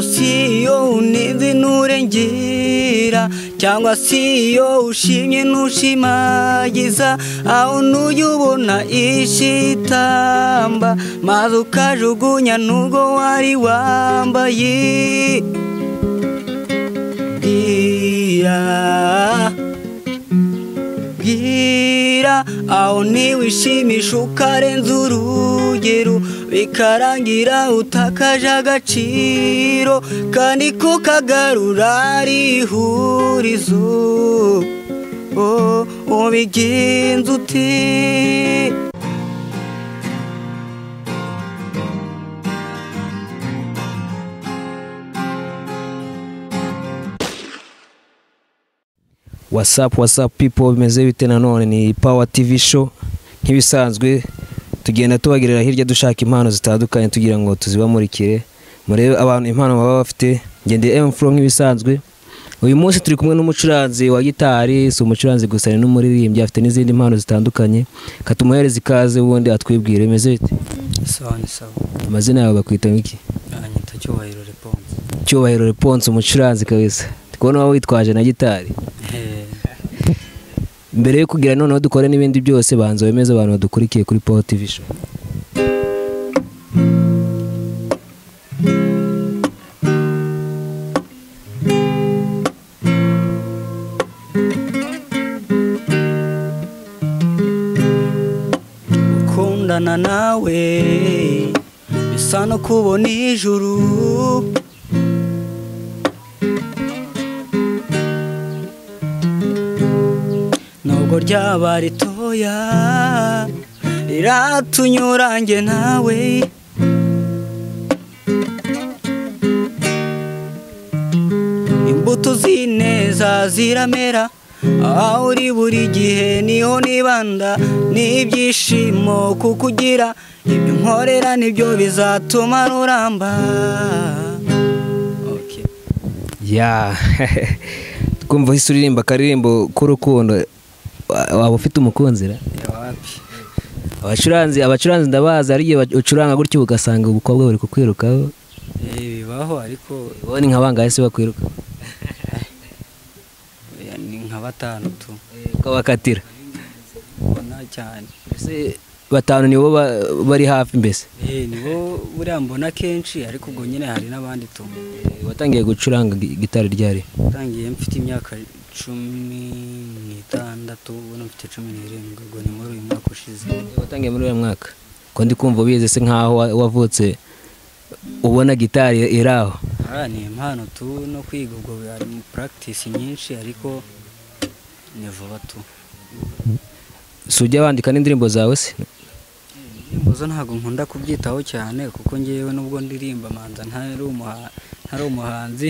si iyo unenze nturengera cyangwa si iyo ushimye ntushimagiza aho ntujya ubona ishitamba maze ukajugunya n'ubwo wari wambaye bwira bwira aho ntiwishimisha ukarenza urugero bikarangira utakaje agaciro kandi kukagarura ari ihurizo ubigenza ute wasapu wasapu pipo bimeze bite nanone ni pawa tivi show nk'ibisanzwe tugenda tubagirira hirya dushaka impano zitandukanye tugira ngo tuzibamurikire murebe abantu impano baba bafite ngendeye emu furo nk'ibisanzwe uyu munsi turi kumwe n'umucuranzi wa gitari si umucuranzi gusa ni n'umuririmbyi afite n'izindi mpano zitandukanye ka tumuhereze ikaze ubundi atwibwire bimeze bite sawa ni sawa amazina yawe bakwita iki anyita cyubahiro reponse cyubahiro reponse umucuranzi kabisa ndi kubona waba witwaje na gitari mbere yo kugira noneho dukore n'ibindi byose banza wemeze abantu badukurikiye kuri pawa tivi show gukundana nawe bisa no kubona ijuru nubwo ryaba ritoya riratunyurange nawe imbuto z'ineza ziramera aho uri buri gihe niho nibanda n'ibyishimo kuko ugira ibyo nkorera nibyo bizatuma ruramba Okay. ya twumva uhise uririmba akaririmbo k'urukundo wa- waba ufite umukunzi ra abacuranzi abacuranzi ndabazi hari igihe ba- ucuranga gutyo ugasanga umukobwa bari kukwirukaho Eh, bibaho ariko wowe ni nka bangahe se bakwiruka oya, ni nka batanu tu ukabakatira ubona cyane Ese batanu nibo ba- bari hafi mbese Eh, nibo buriya mbona kenshi ariko ubwo nyine hari n'abandi tu Eh, watangiye gucuranga gi- gitari ryari utangiye mfite imyaka cumi n'itandatu ubona mfite cumi n'irindwi ubwo ni muri uyu mwaka ushize watangiye muri uyu mwaka ko ndi kumva ubizi se nkaho wa- wavutse ubona gitari iri aho Aha ni impano tu no kwiga ubwo hari practice nyinshi ariko ni vuba tu si ujya wandika n'indirimbo zawe se indirimbo zo ntabwo nkunda kubyitaho cyane kuko ngewe nubwo ndirimba manza ntari umuha- ntari umuhanzi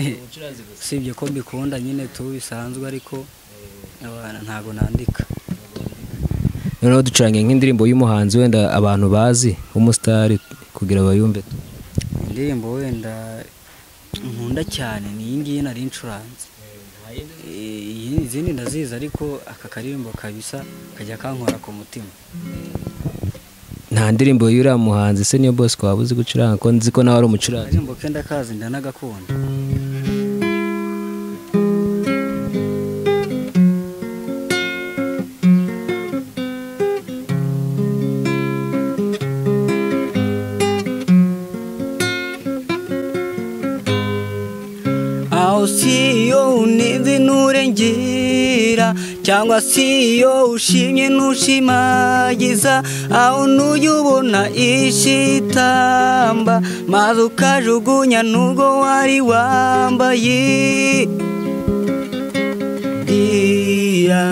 usibye ko mbikunda nyine tu bisanzwe ariko abantu ntabwo nandika noneho ducurange nk'indirimbo y'umuhanzi wenda abantu bazi w'umusitari kugira bayumve indirimbo wenda nkunda cyane ni iyi ngiyi nari ncuranze Eh, iyi- izindi ndazizi ariko aka karirimbo kabisa kajya kankora ku mutima nta ndirimbo y'uriya muhanzi se niyo bose waba uzi gucuranga ko nzi ko nawe ari umucuranzi akaririmbo ke ndakazi ndanagakunda aho si iyo unenze nturengera cyangwa si iyo ushimye ntushimagiza aho ntujya ubona ishitamba maze ukajugunya n'ubwo wari wambaye bwira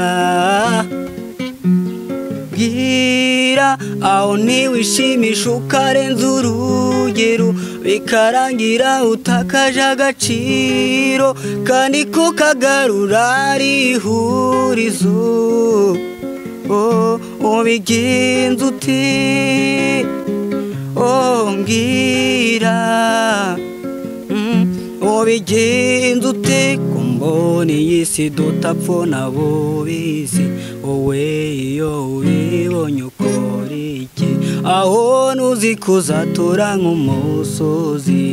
bwira aho ntiwishimisha ukarenza urugero bikarangira utakaje agaciro kandi kukagarura ari ihurizo Oh, ubigenza ute oh mbwira Mm, ubigenza ute ku mboni y'isi dutapfuna bubizi wowe iyo ubibonye ukora iki aho nuzi kuzatura nk'umusozi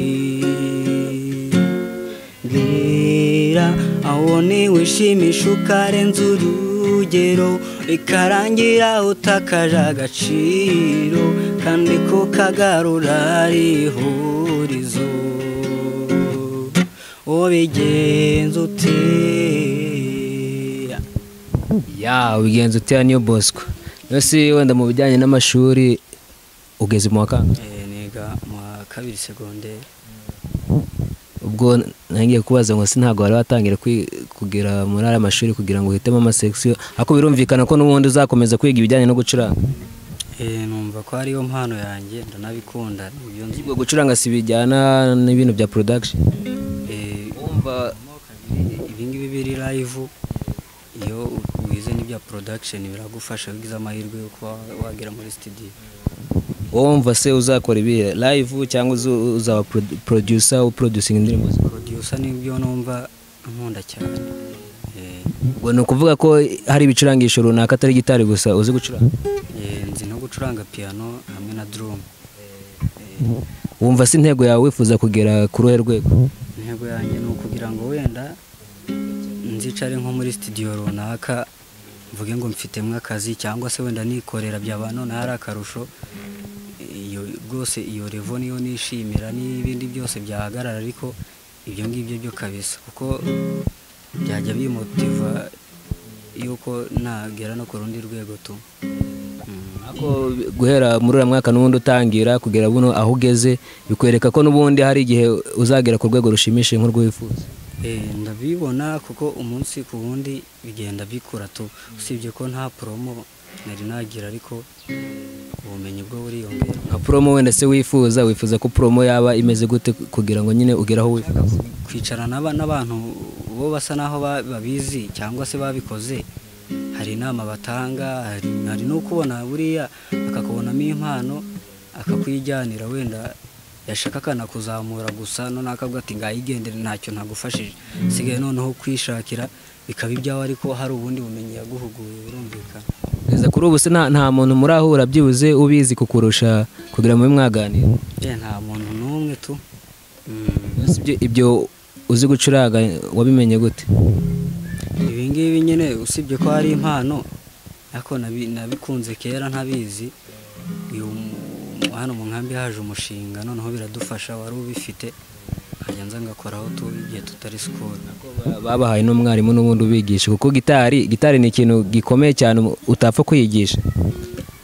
bibera aho ntiwishimisha ukarenza urugero bikarangira utakaje agaciro kandi ko kagarura rihurizo ubigenza ute ya ubigenza utera niyo bosco niyo si wenda mu bijyanye n'amashuri ugeze mu wa kangahe Eh, niga mu wa kabiri segonderi ubwo ntangiye kubaza ngo si ntabwo wari watangira kwi- kugera muri aya mashuri kugira ngo uhitemo amasekisiyo ariko birumvikana ko n'ubundi uzakomeza kwiga ibijyanye no gucuranga Eh, numva ko ariyo mpano yanjye ndanabikunda ibyo nzi ubwo gucuranga si bijyana n'ibintu bya production Eh, wumva ibingibi biri live iyo wize n'ibya production biragufasha iyo ugize amahirwe yo kuba wagera muri studio wowe wumva se uzakora ibihe live cyangwa uzu- uzaba produ- producer uproducing indirimbo zawe? producer nibyo numva nkunda cyane Eh, ubwo ni ukuvuga ko hari ibicurangisho runaka atari gitari gusa uzi gucuranga eh, nzi no gucuranga piano hamwe na drum wumva se intego yawe wifuza kugera ku ruhe rwego intego yanjye ni ukugira ngo wenda nzicare nko muri studio runaka mvuge ngo mfitemo akazi cyangwa se wenda nikorera byaba noneho ari akarusho iyo rwose iyo revo niyo nishimira n'ibindi byose byahagarara ariko ibyo ngibyo byo kabisa kuko byajya bimutiva yuko nagera no ku rundi rwego tu Mm. Ariko guhera muri uriya mwaka n'ubundi utangira kugera buno aho ugeze bikwereka ko n'ubundi hari igihe uzagera ku rwego rushimishije nk'urwo wifuza Eh, ndabibona kuko umunsi ku wundi bigenda bikura tu usibye ko nta promo nari nagira ariko ubumenyi bwo buriyongera nka promo wenda se wifuza wifuza ko promo yaba imeze gute kugira ngo nyine ugere aho wifuza kwicara n'aba- n'abantu bo basa n'aho ba- babizi cyangwa se babikoze hari inama batanga hari, hari no kubona buriya akakubonamo impano akakwijyanira wenda yashaka akanakuzamura gusa none akavuga ati ngayigendere ntacyo ntagufashije sigaye noneho kwishakira bikaba ibyawe ariko hari ubundi bumenyi yaguhuguye birumvikana kugeza kuri ubu se nta nta muntu murahura byibuze ubizi kukurusha kugira ngo mube mwaganira Eh, nta muntu n'umwe tu Mm. Ese ibyo- ibyo uzi gucuranga wabimenye gute ibi ngibi nyine usibye ko hari impano ariko nabi- nabikunze kera ntabizi uyu mu- hano mu nkambi haje umushinga noneho biradufasha wari ubifite nkajya nza ngakoraho tu igihe tutari sikoro Ba- babahaye n'umwarimu n'ubundi ubigisha kuko gitari gitari ni ikintu gikomeye cyane umu- utapfa kwiyigisha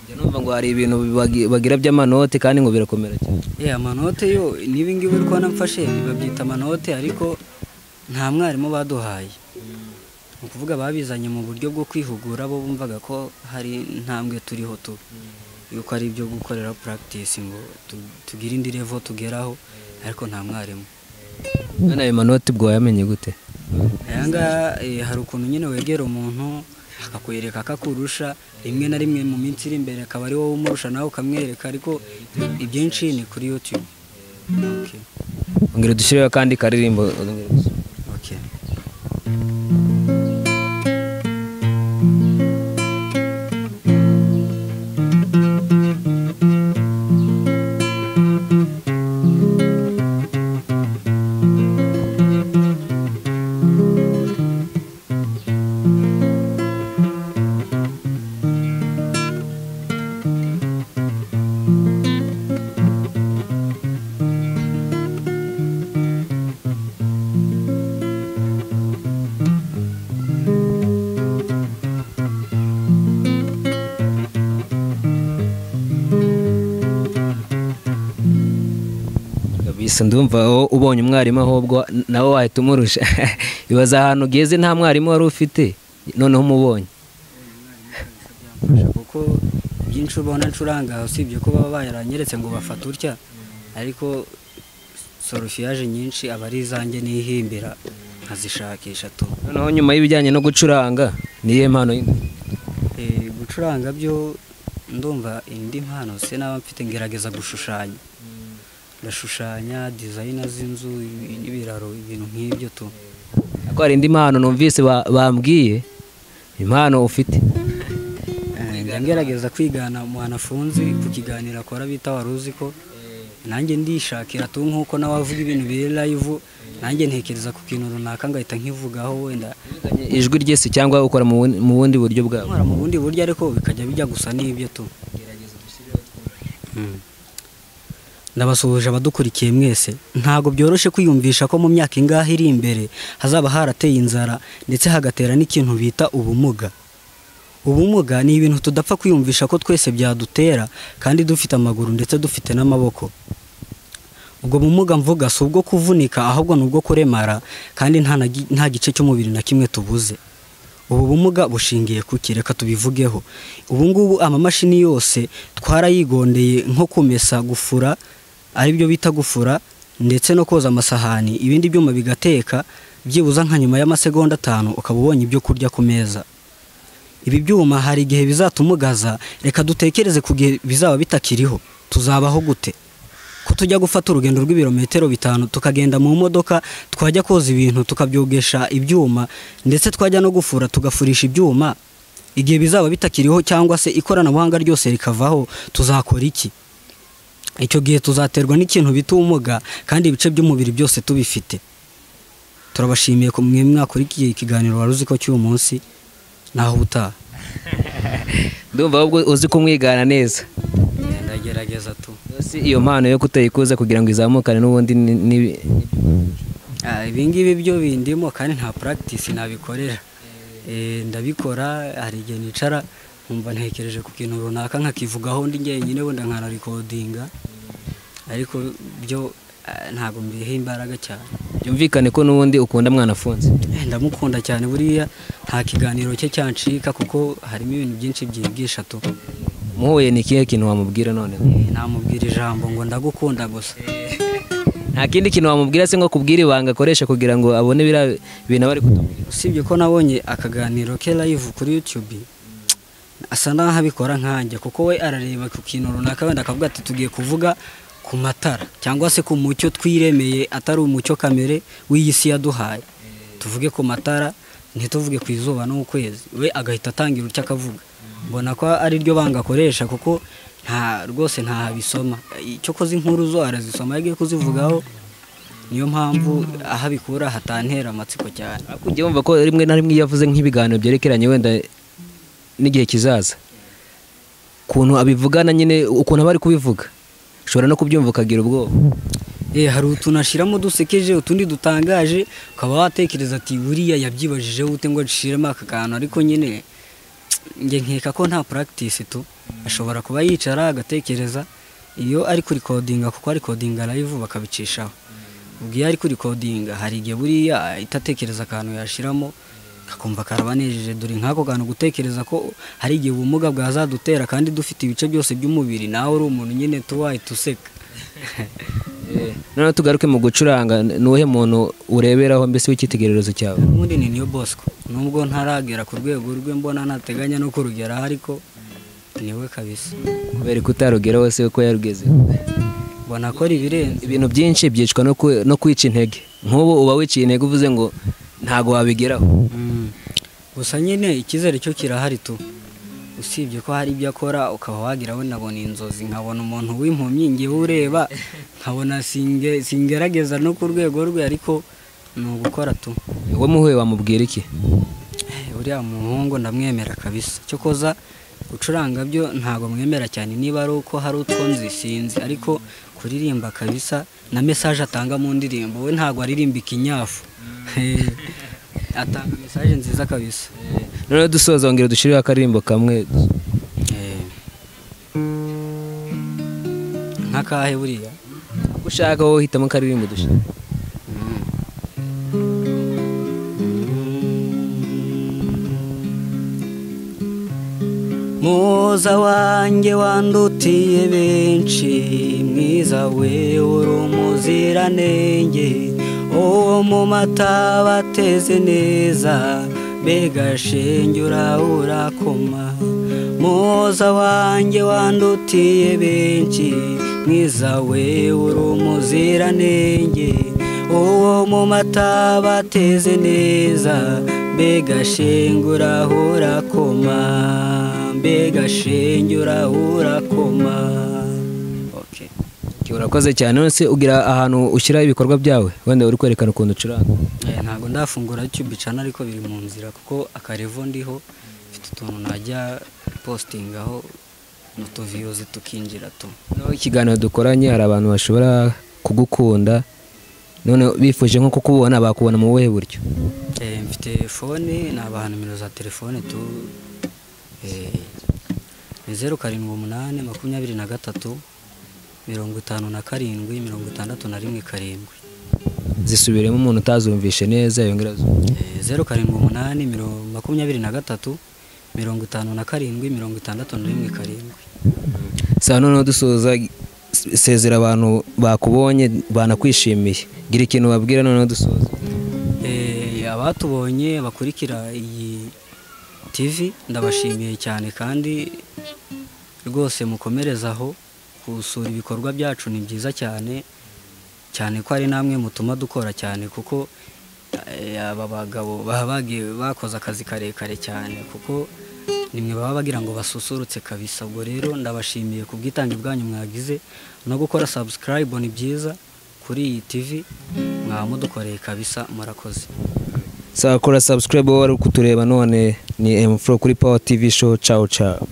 Njya numva ngo hari ibintu bagi- bagira by'amanote kandi ngo birakomera cyane Eh, amanote yo n'ibi ngibi uri kubona mfashe babyita amanote ariko nta mwarimu baduhaye ni ukuvuga babizanye mu buryo bwo kwihugura bo bumvaga ko hari intambwe turiho tu yuko ari ibyo gukorera practice ngo tu- tugire indi level tugeraho ariko nta mwarimu none ayo manote ubwo wayamenye gute aya ngaya eh, hari ukuntu nyine wegera umuntu akakwereka akakurusha rimwe na rimwe mu minsi iri imbere akaba ari wowe umurusha nawe ukamwereka ariko ibyinshi ni kuri YouTube okay. ongera dushyireho akandi karirimbo ongera dushyire- Okay. kabisa ndumva aho ubonye umwarimu ahubwo nawe wahita umurusha ibaza ahantu ugeze nta mwarimu wari ufite noneho umubonye Kurusha kuko ibyinshi ubona ncuranga usibye ko baba baranyeretse ngo bafate utya ariko sorufiyaje nyinshi aba ari izanjye nihimbira nkazishakisha tu noneho nyuma y'ibijyanye no gucuranga niyo mpano yindi Eh, gucuranga byo ndumva indi mpano se naba mfite ngerageza gushushanya ndashushanya dizayina z'inzu ibi- n'ibiraro ibintu nk'ibyo tu ariko hari indi mpano numvise ba- bambwiye impano ufite Eh, njya ngerageza kwigana umwana afunze ku kiganiro akora bita wari uzi ko nanjye ndishakira tu nk'uko nawe avuga ibintu biri live nanjye ntekereza ku kintu runaka ngahita nkivugaho wenda ijwi ryese cyangwa ukora mu bundi- mu bundi buryo bwabo nkora mu bundi buryo ariko bikajya bijya gusa n'ibyo tu Mm. ndabasuhuje abadukurikiye mwese ntabwo byoroshye kwiyumvisha ko mu myaka ingahe iri imbere hazaba harateye inzara ndetse hagatera n'ikintu bita ubumuga ubumuga ni ibintu tudapfa kwiyumvisha ko twese byadutera kandi dufite amaguru ndetse dufite n'amaboko ubwo bumuga mvuga si ubwo kuvunika ahubwo ni ubwo kuremara kandi nta na gi- nta gice cy'umubiri na kimwe tubuze ubu bumuga bushingiye ku ki? reka tubivugeho ubu ngubu amamashini yose twarayigondeye nko kumesa gufura aribyo bita gufura ndetse no koza amasahani ibindi byuma bigateka byibuze nka nyuma y'amasegonda atanu ukaba ubonye ibyo kurya ku meza ibi byuma hari igihe bizatumugaza reka dutekereze ku gihe bizaba bitakiriho tuzabaho gute ko tujya gufata urugendo rw'ibirometero bitanu tukagenda mu modoka twajya koza ibintu tukabyogesha ibyuma ndetse twajya no gufura tugafurisha ibyuma igihe bizaba bitakiriho cyangwa se ikoranabuhanga ryose rikavaho tuzakora iki icyo gihe tuzaterwa n'ikintu bita ubumuga kandi ibice by'umubiri byose tubifite turabashimiye ku mwe mwakurikiye ikiganiro wari uzi ko cy'uyu munsi naho ubutaha ndumva ahubwo uzi kumwigana neza ndagerageza tu si iyo mpano yo kutayikuza kugira ngo izamukane n'ubundi ni- ni- Ah, ibingibi byo bindimo kandi nta practice nabikorera Eh, ndabikora hari igihe nicara nkumva ntekereje ku kintu runaka nkakivugaho ndi njyenyine wenda nkanarekodinga ariko byo ah, ntabwo mbiha imbaraga cyane byumvikane ko n'ubundi ukunda mwana afunze Eh, ndamukunda cyane buriya nta kiganiro cye cyancika kuko harimo ibintu byinshi byigisha tu muhuye ni ikihe kintu wamubwira noneho Eh, namubwira ijambo ngo ndagukunda gusa nta kindi kintu wamubwira se ngo akubwire ibanga akoresha kugira ngo abone biriya bintu aba ari kutubwira usibye ko nabonye akaganiro ke live kuri youtube asa n'aho abikora nkanjye kuko we arareba ku kintu runaka wenda akavuga ati tugiye kuvuga ku matara cyangwa se ku mucyo twiremeye atari umucyo kamere w'iyi si yaduhaye tuvuge ku matara ntituvuge ku izuba no ku kwezi we agahita atangira icyo akavuga mbona ko ari ryo banga akoresha kuko nta rwose ntahabisoma icyo koze inkuru zo arazisoma yagiye kuzivugaho niyo mpamvu aho abikura hatantera amatsiko cyane ariko ujya wumva ko rimwe na rimwe iyo avuze nk'ibiganiro byerekeranye wenda n'igihe kizaza ukuntu abivugana nyine ukuntu aba ari kubivuga ushobora no kubyumva ukagira ubwoba Eh, hari utuntu ashiramo dusekeje utundi dutangaje ukaba watekereza ati buriya yabyibajije ute ngo nshiremo aka kantu ariko nyine njye nkeka ko nta practice tu ashobora kuba yicara agatekereza iyo ari kurikodinga kuko arikodinga live bakabicishaho ubwo iyo ari kurikodinga hari igihe buriya ahita atekereza akantu yashiramo akumva karabanejeje dore nk'ako kantu gutekereza ko hari igihe ubumuga bwazadutera kandi dufite ibice byose by'umubiri nawe uri umuntu nyine tuwahita useka noneho tugaruke mu gucuranga ni uwuhe muntu ureberaho mbese w'icyitegererezo cyawe ubundi ni niyo bosco nubwo ntaragera ku rwego rwe mbona ntateganya no kurugeraho ariko niwe kabisa kubera ko utarugeraho se uko yarugeze mbona akora ibirenze ibintu byinshi byicwa no ku- no kwica intege nk'ubu uba wiciye intege uvuze ngo ntabwo wabigeraho Mm. gusa nyine icyizere cyo kirahari tu usibye ko hari ibyo akora ukaba wagira wenda ngo ni inzozi nkabona umuntu w'impumyi ngewe ureba nkabona singe- singerageza no ku rwego rwe ariko ni ugukora tu wowe muhuye wamubwira iki Eh, uriya muhungu ndamwemera kabisa cyokoza gucuranga byo ntabwo mwemera cyane niba ari uko hari utwo nzi sinzi ariko kuririmba kabisa na mesaje atanga mu ndirimbo we ntabwo aririmba ikinyafu Eh, atanga mesaje nziza kabisa noneho dusoza wongera dushyireho akaririmbo kamwe Eh. nk'akahe buriya uko ushaka wowe hitamo akaririmbo dushyira muza wanjye wandutiye benshi mwiza we uri umuziranenge uwo mu mata bateze neza mbega shenge urahura koma muza wanjye wandutiye benshi mwiza we uri umuziranenge uwo mu mata bateze neza mbega shenge urahura koma mbega shenge urahura koma Okay. Ok. urakoze cyane nonese ugira ahantu ushyira ibikorwa byawe wenda uri kwerekana ukuntu ucuranga Eh, ntabwo ndafungura YouTube channel ariko biri mu nzira kuko akarevo ndiho mfite utuntu najya postingaho n'utuviyuzi tukinjira tu noneho ikiganiro dukoranye hari abantu bashobora kugukunda none bifuje nko kukubona bakubona mu buhe buryo Eh, mfite fone nabaha nimero za telefone tu eh, ni zeru karindwi umunani makumyabiri na gatatu mirongo itanu na karindwi mirongo itandatu na rimwe karindwi zisubiremo umuntu utazumvishe neza yongera azumve. Eh, zeru karindwi umunani miro- makumyabiri na gatatu mirongo itanu na karindwi mirongo itandatu na rimwe karindwi saa noneho dusoza sezera abantu bakubonye banakwishimiye gira ikintu babwira noneho dusoza Eh, abatubonye bakurikira iyi TV ndabashimiye cyane kandi rwose mukomerezaho gusura ibikorwa byacu ni byiza cyane cyane ko ari namwe mutuma dukora cyane kuko eh, aba bagabo baba bagiye bakoze akazi karekare cyane kuko nimwe baba bagira ngo basusurutse kabisa ubwo rero ndabashimiye ku bwitange bwanyu mwagize no gukora subscribe ni byiza kuri iyi TV mwamudukoreye kabisa murakoze saa kora subscribe wowe wari kutureba none ni emufuro kuri pawa tv show cawu cawu